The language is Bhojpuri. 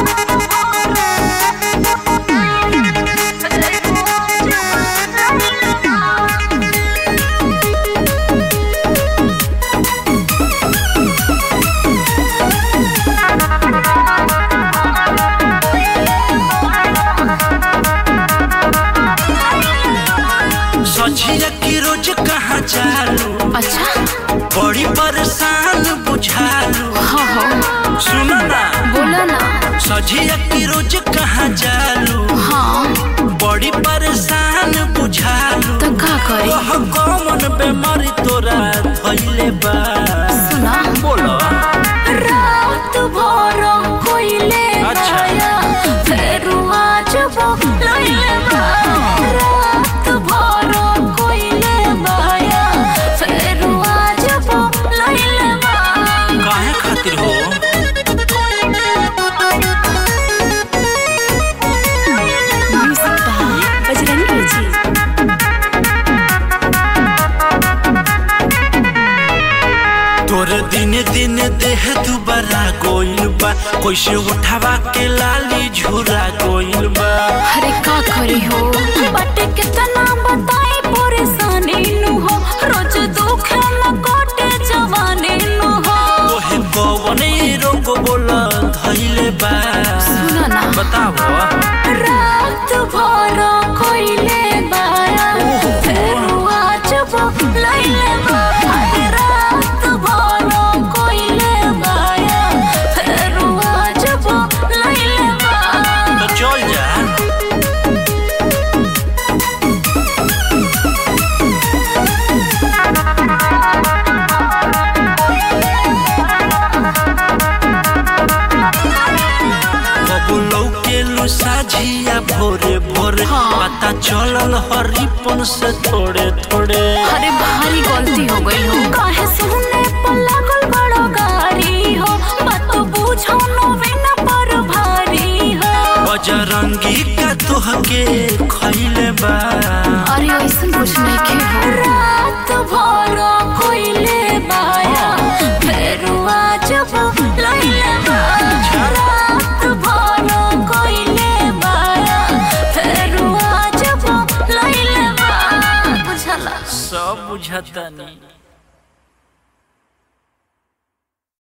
सझिया की रोज कहाँ चालू अच्छा बड़ी परेशान बुझालू हाँ हाँ सुनो ना बोला ना सझिया की रोज कहाँ चालू हाँ बड़ी परेशान बुझालू तो का करी कह कौन बेमारी तोरा धइले बा सुना बोलो रात भर कोइले अच्छा। माया फेर आज लइले बा रात भर कोइले माया फेर आज लइले बा काहे खातिर हो बजरंगी जी तोर दिन दिन देह दुबारा गोइल बा कैसे उठावा के लाली झूरा गोइल बा अरे का करी हो बटे कितना बताई परेशानी नु हो रोज दुख न कोटे जवानी नु हो तोहे कौन रोग बोला धइले बा सुनो ना बताओ रात भर कोइले बाया फेर आज लइले बा अरे रात भर कोइले बाया फेर आज लइले बा तो चल जा कबुलौ के लू साझिया भोरे भोरे हाँ। पता चलल हरिपन से थोड़े थोड़े अरे भारी गलती हो गई हो काहे सुनने पर लागल बड़ो गारी हो बात बुझो नो बिना पर भारी हो बजरंगी का तोहके खइले बा अरे ऐसा कुछ नहीं के हो रात भर कोइले बाया फेर आज लइले बा रात भर कोइले बाया फेर आज लइले बा बुझला सब बुझता